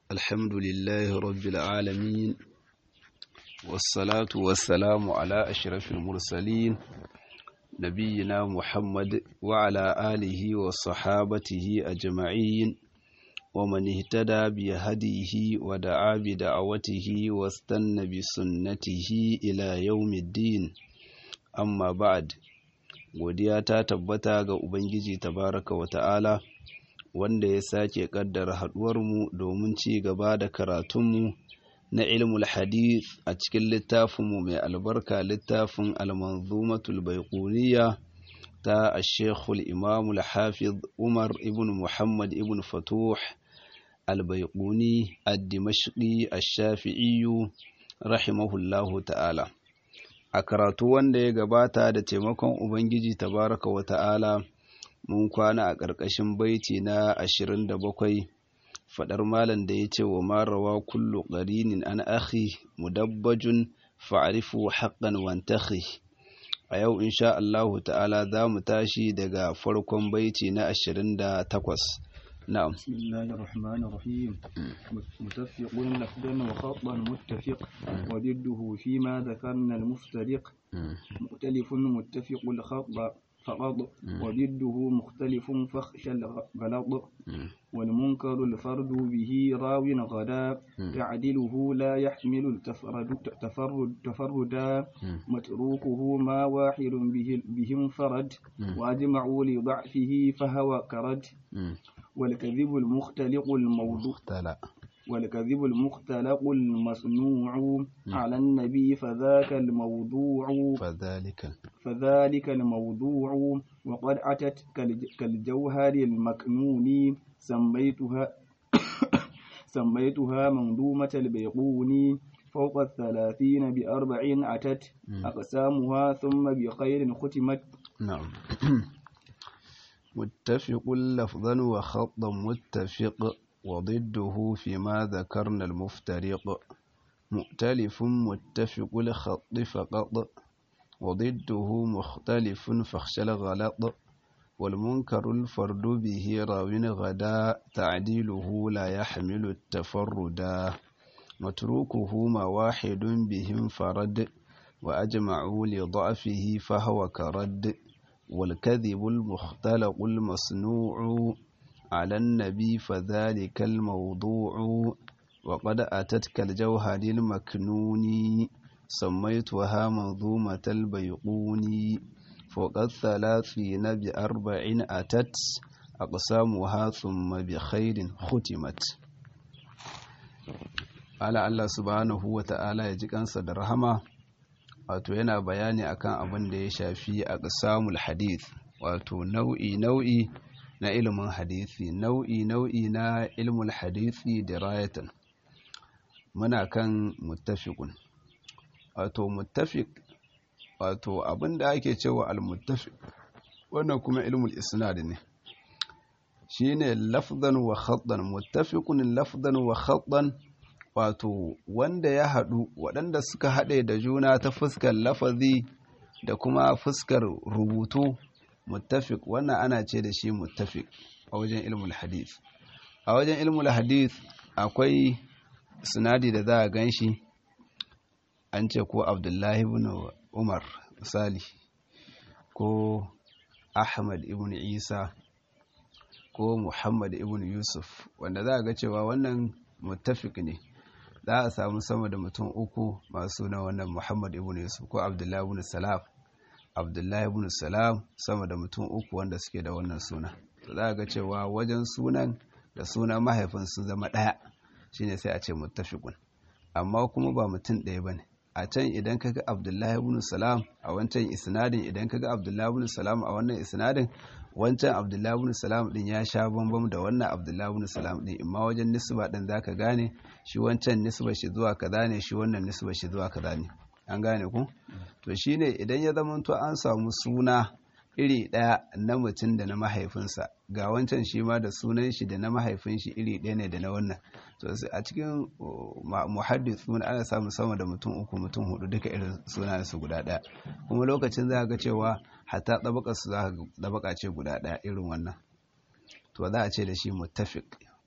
الحمد لله رب العالمين والصلاة والسلام على أشرف المرسلين نبينا محمد وعلى آله وصحابته أجمعين ومن اهتدى بهديه ودعا بدعوته واستنى بسنته إلى يوم الدين أما بعد godiya ta tabbata ga Ubangiji tabaraka wa ta'ala wanda ya sake kaddara haɗuwarmu domin ci gaba da karatunmu na ilmul hadith a cikin littafinmu mai albarka littafin almanzumatul baiquniya ta ashekul imamul hafiz umar ibn muhammad ibn fatuh albaiquni ad-dimashqi ash-shafi'iyyu rahimahullahu ta'ala a karatu wanda ya gabata da taimakon ubangiji tabaraka wa ta'ala mun kwana a ƙarƙashin baiti na ashirin da bakwai faɗar malam da ya ce wa marawa kullu ƙarinin an akhi mudabbajun fa'arifu haƙƙan wantakhi a yau insha Allahu ta'ala za mu tashi daga farkon baiti na ashirin da takwas نعم بسم الله الرحمن الرحيم متفق لفظا وخطا متفق وضده فيما ذكرنا المفترق مؤتلف متفق الخط فقط وضده مختلف فخشى الغلط والمنكر الفرد به راو غدا تعدله لا يحمل التفرد تفرد تفردا متروكه ما واحد به بهم فرد واجمعوا لضعفه فهو كرد والكذب المختلق الموضوع والكذب المختلق المصنوع على النبي فذاك الموضوع فذلك فذلك الموضوع وقد أتت كالجوهر المكنون سميتها سميتها منظومة البيقوني فوق الثلاثين بأربع أتت أقسامها ثم بخير ختمت نعم متفق لفظا وخطا متفق وضده فيما ذكرنا المفترق مؤتلف متفق الخط فقط وضده مختلف فاخشى الغلط والمنكر الفرد به راو غدا تعديله لا يحمل التفردا متروكه ما واحد بهم فرد وأجمعوا لضعفه فهو كرد والكذب المختلق المصنوع على النبي فذلك الموضوع وقد أتت كالجوهر المكنون سميتها منظومة البيقون فوق الثلاثين بأربع أتت أقسامها ثم بخير ختمت على الله سبحانه وتعالى يجيك أنسى درهما wato yana bayani akan abin da ya shafi a ƙasamul hadith wato nau'i nau'i na ilimin hadisi nau'i nau'i na ilmul hadisi da rayatan muna kan muttafiqun wato muttafiq wato abin da ake cewa al-muttafiq wannan kuma ilmul isnad ne shine lafzan wa khattan muttafiqun lafzan wa khattan wato wanda ya haɗu waɗanda suka haɗe da juna ta fuskar lafazi da kuma fuskar rubutu muttafiq wannan ana ce da shi muttafiq a wajen ilmul hadith a wajen ilmul hadith akwai sinadi da za a gan shi an ce ko abdullahi ibn umar misali ko ahmad ibn isa ko muhammad ibn yusuf wanda za a ga cewa wannan muttafiq ne za a samu sama da mutum uku masu na wannan muhammad ibn yusuf ko abdullahi ibn salam abdullahi ibn salam sama da mutum uku wanda suke da wannan suna to za a ga cewa wajen sunan da sunan mahaifin sun zama ɗaya shine sai a ce muttafiqun amma kuma ba mutum ɗaya bane a can idan kaga abdullahi ibn salam a wancan isnadin idan kaga abdullahi ibn salam a wannan isnadin wancan abdullahi ibn salam din ya sha bambam da wannan abdullahi ibn salam din imma wajen nisba din zaka gane shi wancan nisba shi zuwa kaza ne shi wannan nisba shi zuwa kaza ne an gane ku to shine idan ya zama to an samu suna iri ɗaya na mutum da na mahaifinsa ga wancan shi ma da sunan shi da na mahaifin shi iri ɗaya ne da na wannan to a cikin muhaddithun ana samun sama da mutum uku mutum hudu duka irin sunan su guda ɗaya kuma lokacin za ga cewa hatta ɗabaka su za ga ɗabaka ce guda ɗaya irin wannan to za a ce da shi muttafiq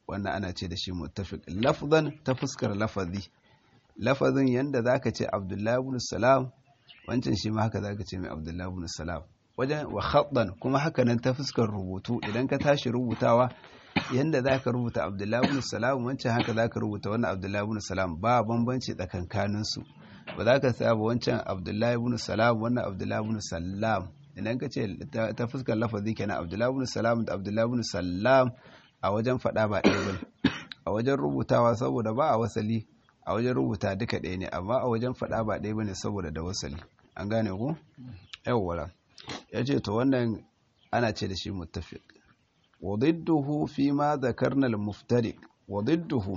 wannan ana ce da shi muttafiq lafzan ta fuskar lafazi lafazin yanda zaka ce abdullahi ibn salam wancan shi ma haka zaka ce mai abdullahi ibn salam wajen wa khattan kuma haka nan ta fuskar rubutu idan ka tashi rubutawa yanda zaka rubuta abdullahi ibn salam wancan haka zaka rubuta wannan abdullahi ibn salam ba bambanci tsakankanin su ba za ka saba wancan abdullahi ibn salam wannan abdullahi ibn salam idan ka ce ta fuskar lafazi kenan abdullahi ibn salam da abdullahi ibn salam a wajen faɗa ba ɗaya bane a wajen rubutawa saboda ba a wasali a wajen rubuta duka ɗaya ne amma a wajen faɗa ba ɗaya bane saboda da wasali an gane ku yawwa ya ce to wannan ana ce da shi muttafiq wa didduhu fi ma zakarna al-muftariq wa didduhu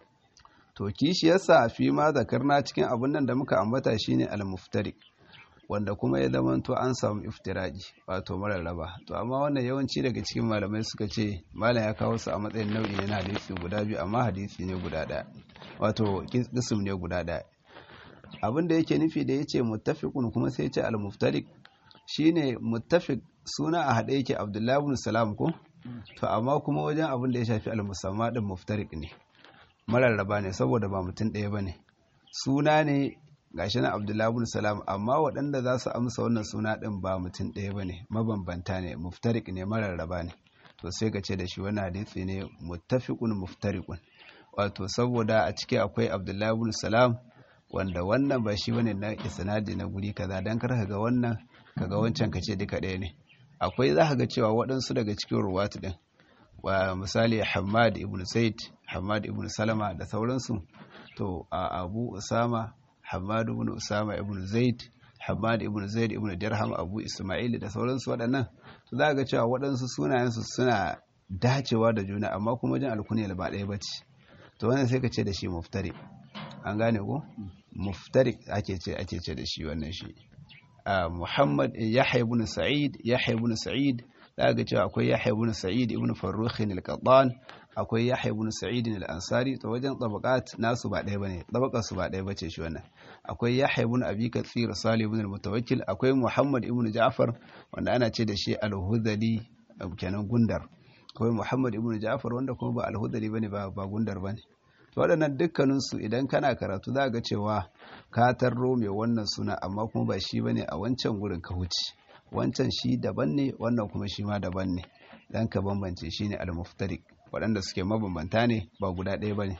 to kishiyarsa fi ma zakarna cikin abin nan da muka ambata shine al-muftariq wanda kuma ya zama to an samu iftiraji wato mararraba to amma wannan yawanci daga cikin malamai suka ce malam ya kawo su a matsayin nau'i ne na hadisi guda biyu amma hadisi ne guda ɗaya wato kism ne guda ɗaya abin da yake nufi da yace muttafiqun kuma sai yace al-muftariq shine muttafiq suna a haɗe yake Abdullahi ibn Salam ko to amma kuma wajen abin da ya shafi al-musamma din muftariq ne mararraba ne saboda ba mutum ɗaya bane suna ne gashi na Abdullahi ibn Salam amma waɗanda za su amsa wannan suna ɗin ba mutum ɗaya bane mabambanta ne muftarik ne mararraba ne to sai ka ce da shi wani hadisi ne muttafiqun muftariqun wato saboda a ciki akwai Abdullahi ibn Salam wanda wannan ba shi bane na isnadi na guri kaza dan kar ka ga wannan kaga wancan ka ce duka ɗaya ne akwai za ka ga cewa waɗansu daga cikin ruwatu ɗin wa misali Hamad ibn Zaid Hamad ibn Salama da sauransu to a Abu Usama Hamad ibn Usama ibn Zaid Hamad ibn Zaid ibn Dirham Abu Ismail da sauransu waɗannan to za ga cewa waɗansu sunayensu suna dacewa da juna amma kuma wajen alkunya ba ɗaya bace to wannan sai ka ce da shi muftari an gane ko muftari ake ce ake ce da shi wannan shi Muhammad Yahya ibn Sa'id Yahya ibn Sa'id za ga cewa akwai Yahya ibn Sa'id ibn Farrukh al-Qattan akwai Yahya ibn Sa'id al-Ansari to wajen tabaqat nasu ba ɗaya bane tabaqar su ba ɗaya bace shi wannan akwai Yahya ibn Abi Kathir Salih ibn al-Mutawakkil akwai Muhammad ibn Ja'far wanda ana ce da shi al-Hudhali kenan gundar akwai Muhammad ibn Ja'far wanda kuma ba al-Hudhali bane ba ba gundar bane to waɗannan dukkaninsu idan kana karatu za ga cewa ka tarro mai wannan suna amma kuma ba shi bane a wancan gurin ka huce wancan shi daban ne wannan kuma shi ma daban ne dan ka bambance shi ne al-muftariq waɗanda suke mabambanta ne ba guda ɗaya bane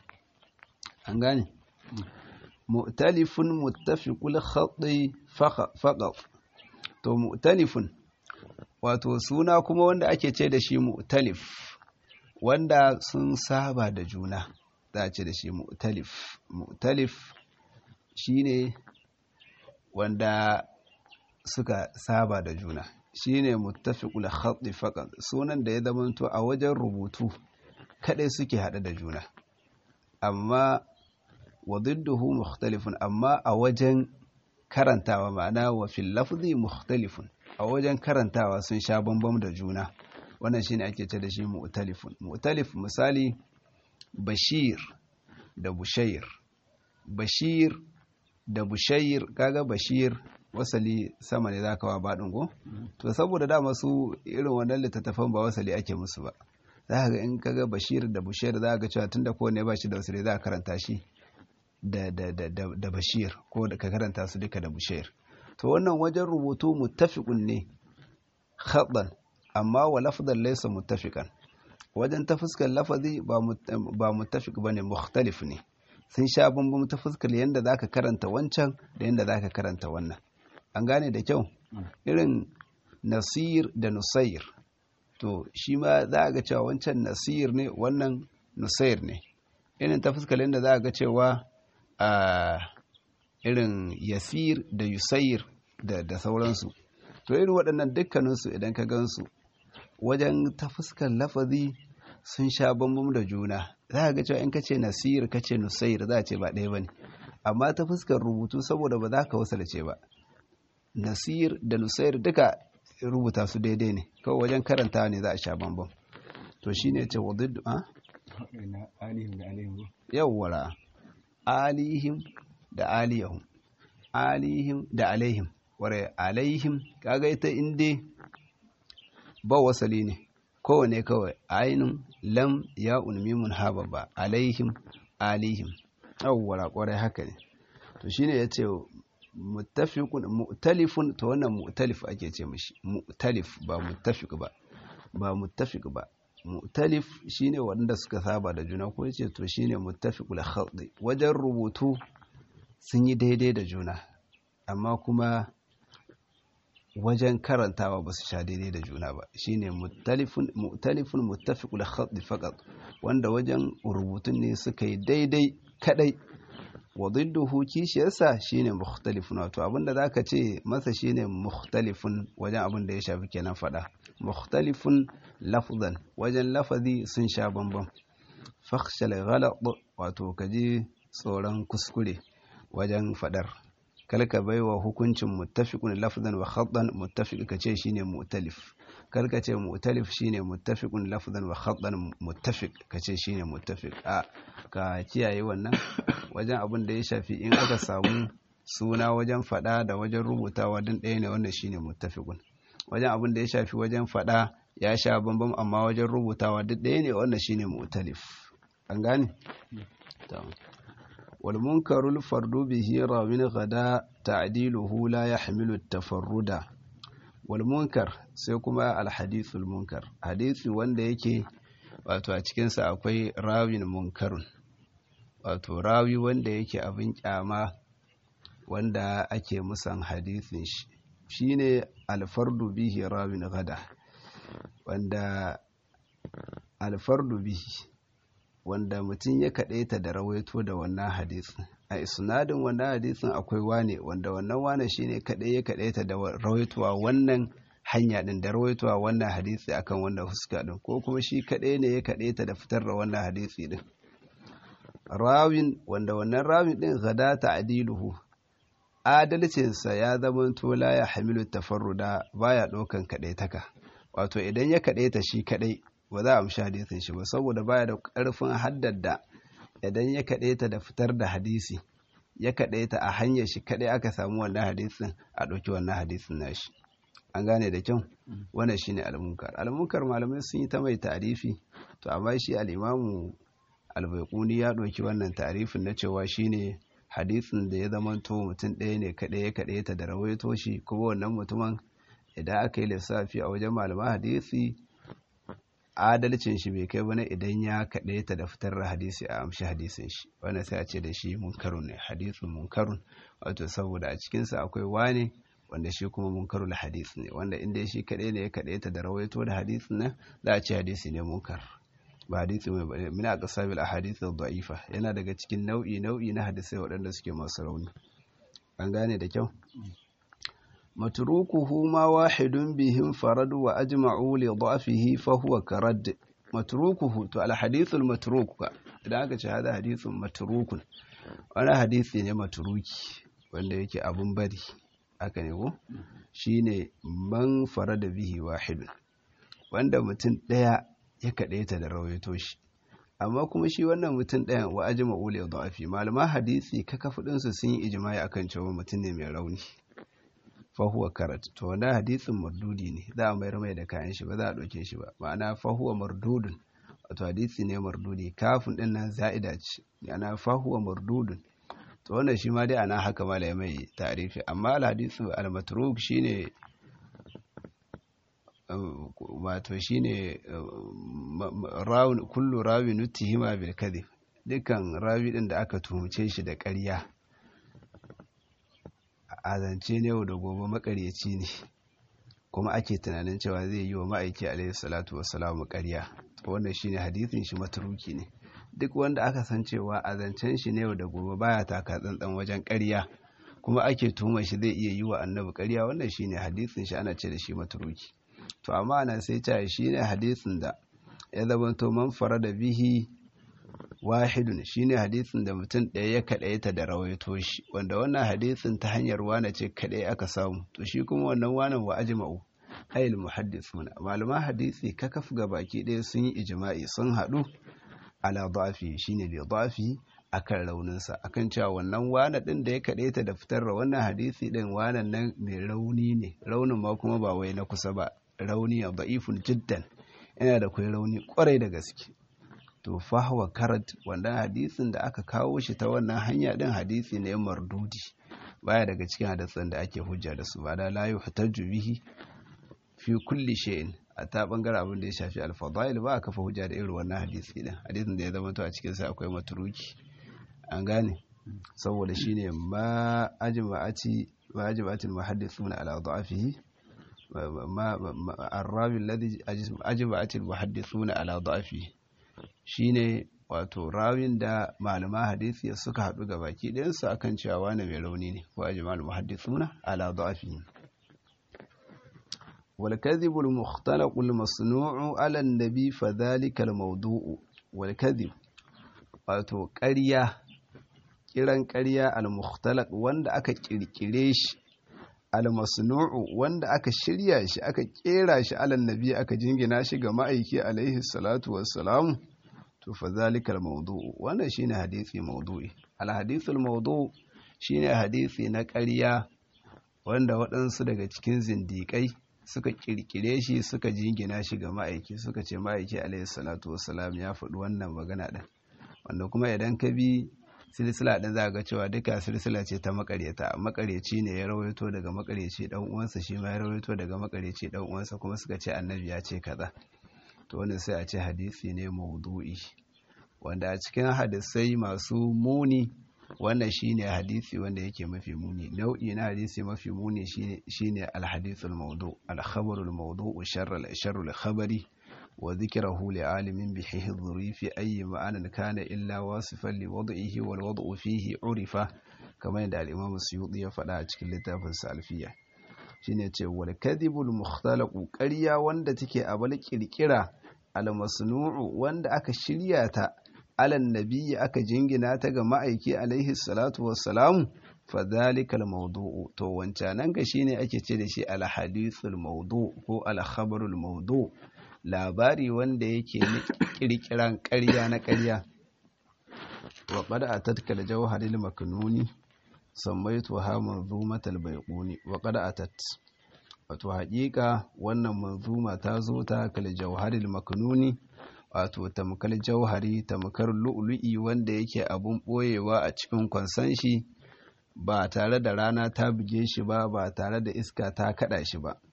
an gane mu'talifun muttafiqul khatti faqat to mu'talifun wato suna kuma wanda ake ce da shi mu'talif wanda sun saba da juna za a ce da shi mu'talif mu'talif shine wanda suka saba da juna shine muttafiqul khatti faqat sunan da ya zamanto a wajen rubutu kadai suke hada da juna amma wa didduhu mukhtalifun amma a wajen karantawa ma'ana wa fil lafzi mukhtalifun a wajen karantawa sun sha bambam da juna wannan shine ake ce da shi mu'talifun mu'talif misali bashir da bushair bashir da bushair kaga bashir wasali sama ne za ka wa baɗin go to saboda dama su irin wannan littattafan ba wasali ake musu ba za ka ga in kaga bashir da bushair za ka ga cewa tunda kowane ba shi da wasali za ka karanta shi da, da, da, da, da bashir ko da ka karanta su duka da bushair to wannan wajen rubutu muttafiqun ne khadan amma wa lafdan laysa muttafiqan wajen ta fuskar lafazi ba muttafiq bane mukhtalif ne sun sha bambam ta fuskar yanda zaka karanta wancan da yanda zaka karanta wannan an gane da kyau irin nasir da nusair to shi ma za ga cewa wancan nasir ne wannan nusair ne irin ta fuskar yanda za ga cewa a irin yasir da yusair da, da sauransu to irin waɗannan dukkaninsu idan ka gansu wajen ta fuskar lafazi sun sha bambam da juna za ga cewa in ka ce nasir ka ce nusair za a ce ba ɗaya ba ne amma ta fuskar rubutu saboda ba za ka wasalce ba nasir da nusair duka rubuta su daidai ne kawai wajen karanta ne za a sha bambam to shi ne ce wadda a? yawwara alihim da aliyahum alihim da alaihim ware alaihim kaga ita inda ba wasali ne kowane kawai ainun lam ya mimun ha babba alaihim alihim yawwa kwarai haka ne to shine yace muttafiqun mu'talifun to wannan mu'talif ake ce mishi mu'talif ba muttafiq ba ba muttafiq ba mu'talif shine wanda suka saba da juna ko yace to shine muttafiqul khat wajen rubutu sun yi daidai da juna amma kuma wajen karantawa ba su sha daidai da juna ba shine mu'talifun mu'talifun muttafiqul khat faqat wanda wajen rubutun ne suka yi daidai kadai wa didduhu kishiyarsa shine mukhtalifun wato abinda zaka ce masa shine mukhtalifun wajen abin da ya shafi kenan fada mukhtalifun lafzan wajen lafazi sun sha bambam fakhshal ghalat wato kaji tsoron kuskure wajen fadar kalka baiwa hukuncin muttafiqun lafzan wa khattan muttafiq kace shine mu'talif kalka ce mu'talif shine muttafiqun lafzan wa khattan muttafiq kace shine muttafiq a ka kiyaye wannan wajen abin da ya shafi in aka samu suna wajen fada da wajen rubutawa din ɗaya ne wannan shine muttafiqun wajen abin da ya shafi wajen fada ya sha bambam amma wajen rubutawa duk ɗaya ne wannan shine mu'talif an gane wal munkarul fardu bihi rawin gada ta'diluhu la yahmilu tafarruda wal munkar sai kuma al hadithul munkar hadisi wanda yake wato a cikin sa akwai rawin munkarun wato rawi wanda yake abin kyama wanda ake musan hadisin shi shine alfardu bihi rawin gada wanda alfardu bihi wanda mutum ya kaɗaita da rawaito da wannan hadisin a isnadin wannan hadisin akwai wane wanda wannan wane shine kaɗai ya kaɗaita da rawaitowa wannan hanya din da rawaitowa wannan hadisi akan wannan huska din ko kuma shi kaɗai ne ya kaɗaita da fitar da wannan hadisi din rawin wanda wannan rawin din gada ta'diluhu adalcinsa ya zama tola ya hamilu tafarruda baya ɗaukan kaɗaitaka wato idan ya kaɗaita shi kaɗai ba za a amshi hadisin shi ba saboda baya da ƙarfin haddada idan ya kaɗaita da fitar da hadisi ya kaɗaita a hanyar shi kaɗai aka samu wannan hadisin a ɗauki wannan hadisin nashi an gane da kyau wannan shine almunkar almunkar malamai sun yi ta mai ta'arifi to amma shi al'imamu albaikuni ya ɗauki wannan ta'arifin na cewa shine hadisin da ya zamanto mutum ɗaya ne kaɗai ya kaɗai ta da rawaito shi kuma wannan mutumin idan aka yi lissafi a wajen malaman hadisi adalcin shi bai kai bane idan ya kaɗai ta da fitar da hadisi a amshi hadisin shi wannan sai a ce da shi munkarun ne hadisin munkarun wato saboda a cikinsa akwai wane wanda shi kuma munkarul hadis ne wanda inda shi kaɗai ne ya kaɗai ta da rawaito da hadisin nan za a ce hadisi ne munkar ba hadisi mai bane min aqsabil ahadith ad-da'ifa yana daga cikin nau'i nau'i na hadisai waɗanda suke masu rauni an gane da kyau matrukuhu ma wahidun bihim faradu wa ajma'u li dha'fihi fa huwa karad matrukuhu to al hadith al matruk idan aka ce hada hadithun matrukun wani hadisi ne matruki wanda yake abun bari haka ne ko shine man farada bihi wahidun wanda mutum ɗaya ya kaɗaita da rawaito shi amma kuma shi wannan mutum ɗayan wa ajima ule da'afi malaman hadisi kaka ɗinsu sun yi ijimai akan cewa mutum ne mai rauni fahuwa karat to wannan hadisin mardudi ne za a mayar mai da kayan shi ba za a ɗauke shi ba ma'ana fahuwa mardudun wato hadisi ne mardudi kafin ɗin nan za'ida ce ma'ana fahuwa mardudun to wannan shi ma dai ana haka malai mai tarifi amma al-hadisu al-matruk shine wato shine rawun kullu rawi nutihima bil kadhib dukkan rawi din da aka tuhumce shi da ƙarya a zance ne yau da gobe makaryaci ne kuma ake tunanin cewa zai yi wa ma'aiki alaihi salatu wassalamu ƙarya wannan shine hadisin shi matruki ne duk wanda aka san cewa a zancen shi ne yau da gobe baya taka tsantsan wajen ƙarya kuma ake tuhumar shi zai iya yi wa annabi ƙarya wannan shine hadisin shi ana ce da shi matruki to amma ana sai ta shi ne hadisin da ya zamanto man fara da bihi wahidun shi ne hadisin da mutum ɗaya ya kaɗaita da rawaito shi wanda wannan hadisin ta hanyar wane ce kaɗai aka samu to shi kuma wannan wanan wa ajma'u ayil muhaddisuna malaman hadisi kakaf ga baki ɗaya sun yi ijma'i sun haɗu ala dafi shine bi dafi akan rauninsa akan cewa wannan wane ɗin da ya kaɗaita da fitar da wannan hadisi ɗin wanan nan mai rauni ne raunin ma kuma ba wai na kusa ba rauni a da'ifun jiddan yana da kwai rauni kwarai da gaske to fahwa karat wanda hadisin da aka kawo shi ta wannan hanya din hadisi ne mardudi baya daga cikin hadisan da ake hujja da su ba da la yuhtaju bihi fi kulli shay'in a ta bangare abin da ya shafi al-fadail ba a kafa hujja da irin wannan hadisi din hadisin da ya zama to a cikin sa akwai matruki an gane saboda shine ma ajma'ati ma ajma'ati al-muhaddithuna ala da'afihi ma ar-rawi alladhi ajma'ati al-muhaddithuna ala da'afihi shine wato rawin da malama hadisi suka haɗu ga baki ɗayansu akan cewa wani mai rauni ne ko ajma'ul muhaddithuna ala da'afihi والكذب المختلق المصنوع على النبي فذلك الموضوع والكذب wato ƙarya kiran ƙarya al-mukhtalaq wanda aka kirkire shi al-masnu'u wanda aka shirya shi aka kera shi alan nabi aka jingina shi ga ma'aiki alaihi salatu wassalam to fa zalika al-mawdu'u wannan shine hadisi mawdu'i al-hadithul mawdu' shine hadisi na ƙarya wanda waɗansu daga cikin zindiƙai suka kirkire shi suka jingina shi ga ma'aiki suka ce ma'aiki alaihi salatu wassalam ya faɗi wannan magana ɗin wanda kuma idan ka bi silsila ɗin za ga cewa duka silsila ce ta makaryata makaryaci ne ya rawaito daga makaryaci ɗan uwansa shi ma ya rawaito daga makaryaci ɗan uwansa kuma suka ce annabi ya ce kaza to wannan sai a ce hadisi ne maudu'i wanda a cikin hadisai masu muni wannan shine hadisi wanda yake mafi muni nau'i na hadisi mafi muni shine al-hadithul mawdu al-khabarul mawdu sharral sharrul khabari wa dhikrahu li alimin bi hihdhuri fi ayyi ma'anan kana illa wasifan li wad'ihi wal wad'u fihi urifa kamar yadda al-imam suyuti ya faɗa a cikin littafin sa alfiya shine ce wal kadhibul mukhtalaqu ƙarya wanda take a bal kirkira al-masnu'u wanda aka shirya ta alan nabiyyi aka jingina ta ga ma'aiki alaihi salatu wassalamu fadhalika al-mawdu'u to wancanan ga shine ake ce da shi al-hadithul mawdu' ko al-khabarul mawdu' labari wanda yake na kirkiran ƙarya na ƙarya wa qad atatka al-jawharil maknuni sammaitu ha manzumatal baiquni wa qad atat wato haƙiƙa wannan manzuma ta zo ta kal jawharil maknuni wato tamkar jauhari tamkar lu'lu'i wanda yake abun ɓoyewa a cikin kwansan shi ba tare da rana ta buge shi ba ba tare da iska ta kaɗa shi ba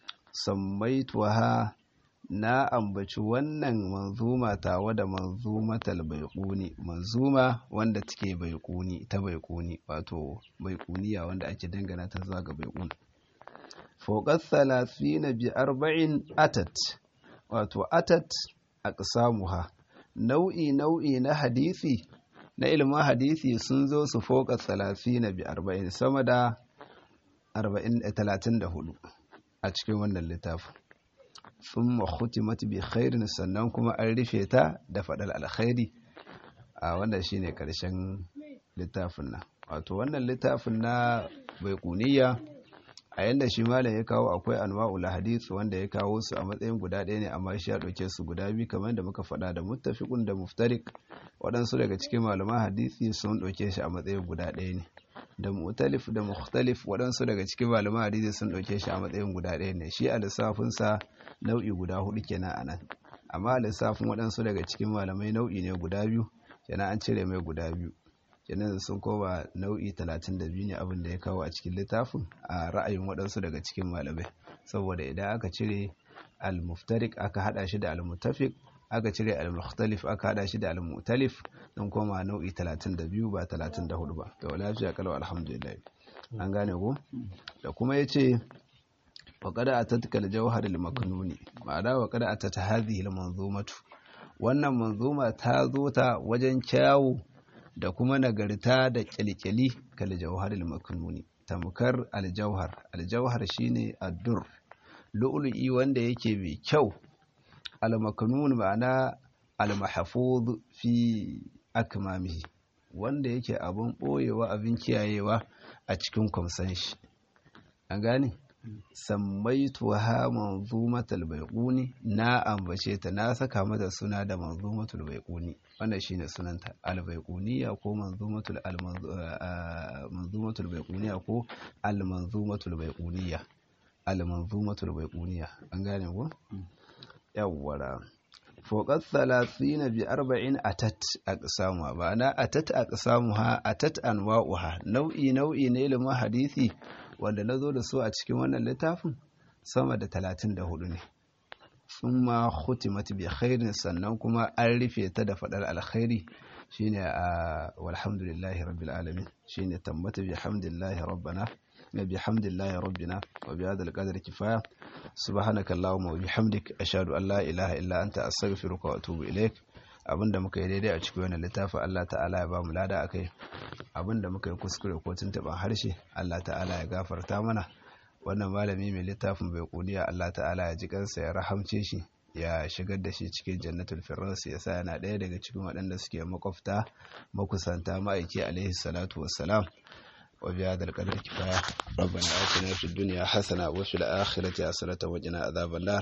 sammaituwa na ambaci wannan manzuma tawa da manzumatal baiquni manzuma wanda take baiquni ta baiquni wato baiquniya wanda ake dangana ta zuwa ga baiquni fawqat 30 bi arba'in atat wato atat aqsamuha nau'i nau'i na hadisi na ilimin hadisi sun zo su foka 30 bi 40 sama da 34 a cikin wannan littafin thumma khutimat bi khairin sannan kuma an rufe ta da fadal alkhairi a wannan shine karshen littafin nan wato wannan littafin na baiquniya a yanda shi malam ya kawo akwai anwa'ul hadith wanda ya kawo su a matsayin guda ɗaya ne amma shi ya ɗauke su guda biyu kamar da muka faɗa da muttafiqun da muftarik waɗansu daga cikin malaman hadisi sun ɗauke shi a matsayin guda ɗaya ne da mu'talif da mukhtalif waɗansu daga cikin malaman hadisi sun ɗauke shi a matsayin guda ɗaya ne shi a lissafin sa nau'i guda hudu kenan a nan amma a lissafin waɗansu daga cikin malamai nau'i ne guda biyu kenan an cire mai guda biyu kenan sun koma nau'i 32 ne abin da ya kawo a cikin littafin a ra'ayin waɗansu daga cikin malamai saboda idan aka cire al-muftarik aka hada shi da al-mutafiq aka cire al-mukhtalif aka hada shi da al-mu'talif don koma nau'i 32 ba 34 ba to lafiya kalau alhamdulillah an gane ko da kuma yace wa qad atatka al-jawhar al-maknuni ma'ana wa qad atata hadhihi al-manzumatu wannan manzuma ta zo ta wajen kyawu da kuma nagarta da kyalkyali kal jawharil maknuni tamkar aljauhar aljauhar shine addur lu'lu'i wanda yake mai kyau almaknun ma'ana almahfuz fi akmamihi wanda yake abun boyewa abin kiyayewa a cikin kwamsan shi an gane sammaituha manzumatul baiquni na ambace ta na saka mata suna da manzumatul baiquni wannan shine sunanta al-baiquniya ko manzumatul al-manzumatul baiquniya ko al-manzumatul baiquniya al-manzumatul baiquniya an gane ko yawwara fokar talatin bi arba'in atat aqsamuha ba na atat aqsamuha atat anwa'uha nau'i nau'i ne ilimin hadisi wanda nazo da su a cikin wannan littafin sama da talatin da hudu ne summa khutimat bi khairin sannan kuma an rufe ta da fadar alkhairi shine a walhamdulillahi rabbil alamin shine tabbata bi hamdillahi rabbana بحمد الله ربنا وبهذا القدر كفاية سبحانك اللهم وبحمدك أشهد أن لا إله إلا أنت أستغفرك وأتوب إليك abinda muka yi daidai a cikin wannan littafin Allah ta'ala ya ba mu lada akai abinda muka yi kuskure ko tuntuban harshe Allah ta'ala ya gafarta mana wannan malami mai littafin bai kuniya Allah ta'ala ya ji kansa ya rahamce shi ya shigar da shi cikin jannatul firdaus ya sa yana ɗaya daga cikin waɗanda suke makwafta makusanta ma'aiki alaihi salatu wassalam وبهذا القدر كفاية ربنا آتنا في الدنيا حسنة وفي الآخرة حسنة وقنا عذاب النار